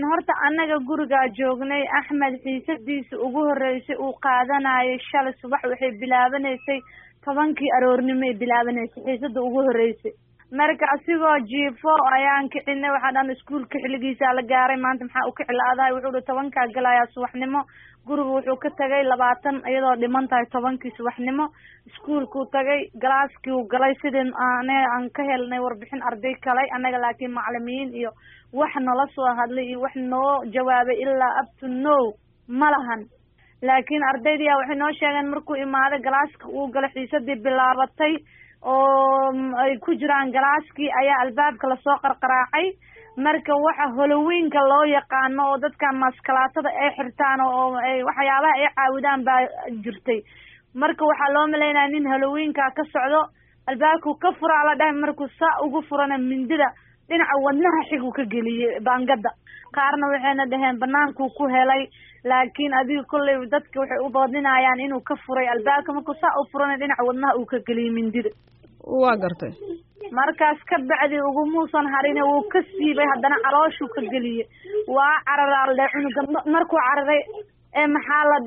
horta annaga gurigaa joognay axmed xiisadiisa ugu horreysay uu qaadanayay shalay subax waxay bilaabanaysay tobankii aroornimoay bilaabanaysay xiisada ugu horreysay marka asigoo jiifo ayaan kicinay waxaa dhan iskuulka xilligiisaa la gaaray maanta maxaa u kici la-dahay wuxuu hi tobankaa galayaa subaxnimo guriga wuxuu ka tagay labaatan iyadoo dhiman tahay tobankii subaxnimo iskuulkuu tagay galaaskii uu galay sidii ane aan ka helnay warbixin arday kalay annaga laakiin macalimiin iyo wax nala soo hadlay iyo wax noo jawaabay ilaa up to no ma lahan laakiin ardaydii a waxay noo sheegeen markuu imaaday galaaska uu galay xiisadii bilaabatay oo ay ku jiraan galaaskii ayaa albaabka lasoo qarqaraacay marka waxa holoweynka loo yaqaano oo dadkan maskalaatada ay xirtaan oo ay waxyaabaha ay caawidaan baa jirtay marka waxaa loo malaynaya nin holoweynka ka socdo albaabkuu ka furaa la dhahay markuu saa ugu furana mindida dhinaca wadnaha xiguu ka geliyey baangada qaarna waxayna dhaheen banaankuu ku helay laakiin adiga kolley dadka waxay u doodinayaan inuu ka furay albaabka markuu saa u furana dhinaca wadnaha uu ka geliyey mindida waa gartay markaas ka bacdi ugumuusan harine wuu ka siibay haddana calooshuu ka geliyey waa cararaa le cunuga markuu cararay ee maxaa la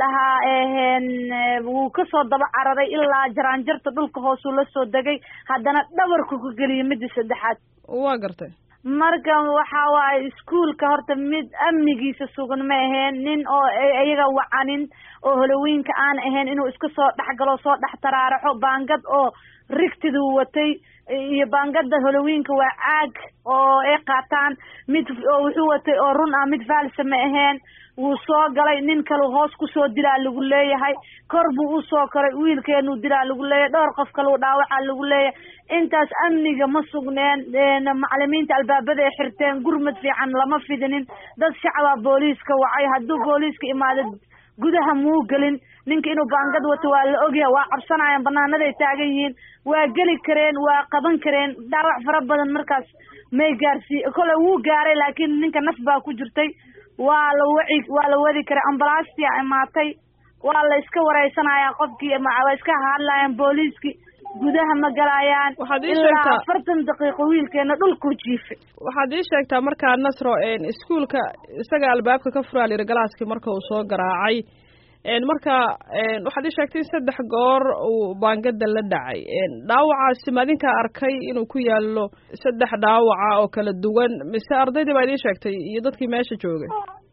dhahaa wuu kasoo daba cararay ilaa jaraanjarta dhulka hoosuu la soo degay haddana dhabarku ka geliyey midda saddexaad waa gartay marka waxa waaye iskuolka horta mid amnigiisa sugan ma aheen nin oo iyaga wacanin oo holoweynka aan ahayn inuu iska soo dhexgalo soo dhex taraaraxo baangad oo rigtiduu watay iyo baangada holoweynka waa caag oo ay qaataan mid oo wuxuu watay oo run ah mid faalsa ma aheen wuu soo galay nin kalu hoos kusoo dilaa lagu leeyahay kor buu usoo koray wiilkeenuu dilaa lagu leeyahay dhowr qof kaleu dhaawacaa lagu leeyahay intaas amniga ma sugneen macalimiinta albaabada ay xirteen gurmad fiican lama fidinin dad shacabaa booliiska wacay hadduu booliiska imaado gudaha muu gelin ninka inuu baangad wato waa la ogyahay waa cabsanayaan banaanaday taagan yihiin waa geli kareen waa qaban kareen dhaawac fara badan markaas may gaarsiiye kole wuu gaaray laakiin ninka naf baa ku jirtay waa la waci waa la wadi karay ambalaastia imaatay waa la iska wareysanayaa qofkii waa iska hadlayaan booliiskii gudaha ma galayaan ilaa afartan daqiiqo wiilkeena dhulkuu jiifay waxaad ii sheegtaa markaa nasro iskuolka isaga albaabka ka furaa layidhi galaaskii marka uu soo garaacay marka waxaad ii sheegtay in saddex goor uu baangada la dhacay dhaawacaasi ma adinkaa arkay inuu ku yaalo saddex dhaawaca oo kala duwan mise ardaydii baa idiin sheegtay iyo dadkii meesha joogay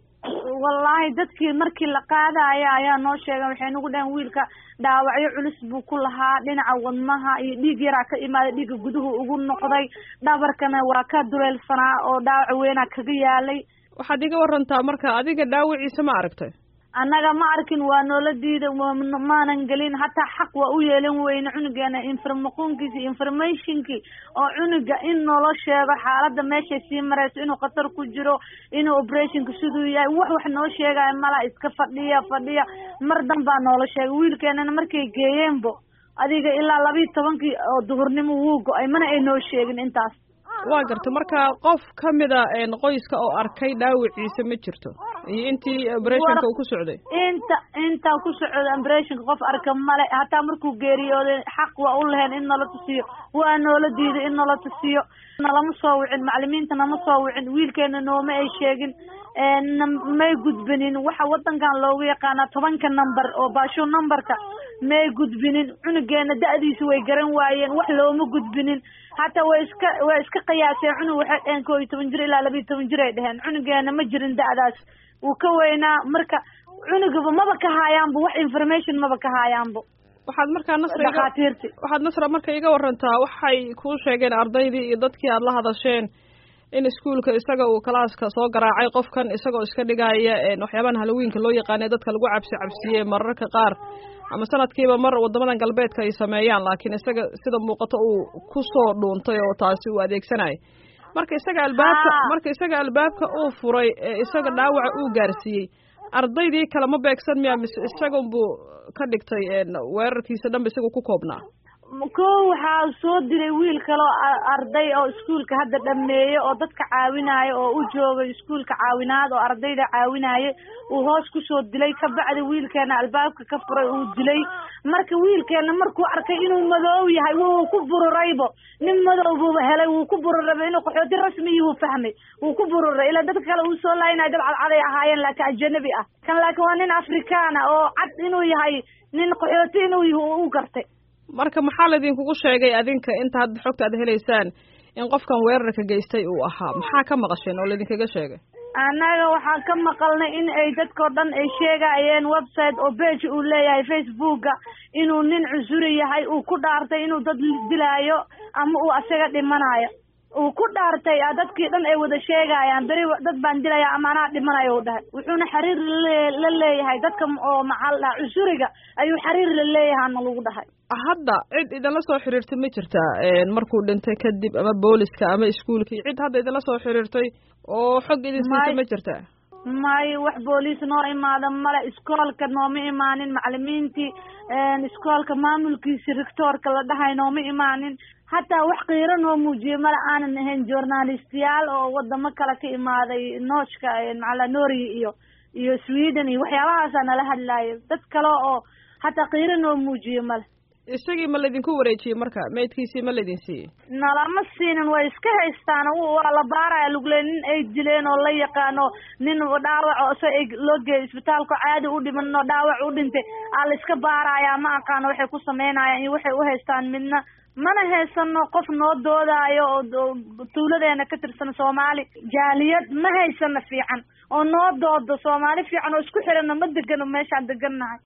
wallaahi dadkii markii la qaadaya ayaa noo sheegay waxay nagu dhaheen wiilka dhaawacyo culus buu ku lahaa dhinaca wadnaha iyo dhiig yaraa ka imaaday dhiigga guduhu ugu noqday dhabarkana waa ka duleelsanaa oo dhaawac weynaa kaga yaalay waxaad iga warantaa marka adiga dhaawiciisa ma aragtay annaga ma arkin waa noola diida maanan gelin hataa xaq waa u yeelan weyne cunugeena informaqoonkiisi informationkii oo cunuga in noola sheego xaaladda meeshay sii marayso inuu khatar ku jiro inuu operationka siduu yahay wax wax noo sheegaya mala iska fadhiya fadhiya mar dan baa noola sheegay wiilkeenana markay geeyeenbo adiga ilaa labiiyi tobankii oo duhurnimo wuu go-ay mana ay noo sheegin intaas waa garta marka qof kamida qoyska oo arkay dhaawiciisa ma jirto iyo intii operationka uu ku socday inta intaa ku socda operationka qof arka male hataa markuu geeriyooday xaq waa u lahayn in nala tusiyo waa noola diiday in nala tusiyo nalama soo wicin macalimiinta nama soo wicin wiilkeena nooma ay sheegin may gudbinin waxa wadankan loogu yaqaanaa tobanka number oo baasho numberka may gudbinin cunugeena da-diisa way garan waayeen wax looma gudbinin hataa way iska way iska qiyaaseen cunug waxay dheheen koo iyo toban jir ilaa laba iyo toban jir ay dheheen cunugeena ma jirin da-daas wuu ka weynaa marka cunugaba maba ka haayaanbo wax information maba ka haayaanbo waxaad markaa nasra dhakhaatiirti waxaad nasra marka iga warantaa waxay kuu sheegeen ardaydii iyo dadkii aada la hadasheen in iskuolka isaga uu kalaaska soo garaacay qofkan isagoo iska dhigaya waxyaabahan halloweenka loo yaqaanay dadka lagu cabsi cabsiye mararka qaar ama sanadkiiba mar waddamadan galbeedka ay sameeyaan laakiin isaga sida muuqato uu ku soo dhuuntay oo taasi uu adeegsanayo marka isaga albaabka marka isaga albaabka uu furay ee isaga dhaawaca uu gaarsiiyey ardaydii kale ma beegsan miya mise isagunbuu ka dhigtay weerarkiisa dhanba isagu ku koobnaa ko waxaa soo dilay wiil kaloo arday oo iskuolka hadda dhameeye oo dadka caawinaayo oo u joogay iskuolka caawinaad oo ardayda caawinaaye uu hoos kusoo dilay kabacdi wiilkeena albaabka ka furay uu dilay marka wiilkeena markuu arkay inuu madoow yahay wuu ku bururaybo nin madow buuba helay wuu ku bururayba inuu qaxooti rasmiyi wuu fahmay wuu ku bururay ilaa dadka kale uu soo laayinayo dad cadcaday ahaayeen laakiin ajanabi ah kan laakiin waa nin afrikaan ah oo cad inuu yahay nin qaxooti inuu yahay u gartay marka maxaa laydinkugu sheegay adinka inta hadda xogta aad helaysaan in qofkan weerarka geystay uu ahaa maxaa ka maqasheen oo laydinkaga sheegay annaga waxaan ka maqalnay in ay dadkao dhan ay sheegayeen website oo bage uu leeyahay facebooka inuu nin cusuri yahay uu ku dhaartay inuu dad dilaayo ama uu asaga dhimanayo uu ku dhaartay dadkii dhan ay wada sheegayaan beri dad baan dilaya ama anaa dhimanayo u dhahay wuxuuna xiriir la leeyahay dadka oo maxaa la dhaha cusuriga ayuu xiriir la leeyahayna lagu dhahay hadda cid idinla soo xiriirtay ma jirtaa markuu dhintay kadib ama booliska ama iskuolkii cid hadda idinla soo xiriirtay oo xog idin siisay ma jirtaa may wax booliis noo imaada male iskoolka nooma imaanin macalimiintii iskoolka maamulkiisi rectoorka la dhahay nooma imaanin hataa wax qiiro noo muujiye male aanan ahayn journalistiyaal oo wadamo kale ka imaaday nooshka macala norway iyo iyo sweden iyo waxyaabahaasa nala hadlaayo dad kale oo hataa qiiro noo muujiye male isagii ma laydinku wareejiyey marka maydkiisii ma laydin siiyey nalama siinin way iska haystaan waa la baaraya lugule nin ay dileen oo la yaqaano nin dhaawac so loo geeyay isbitaalka caadi u dhiman oo dhaawac u dhintay aa la iska baaraya ma aqaano waxay ku sameynayaan iyo waxay u haystaan midna mana haysano qof noo doodaayo oo tuuladeena ka tirsan soomaali jaaliyad ma haysano fiican oo noo doodo soomaali fiican oo isku xirana ma degano meeshaan degannahay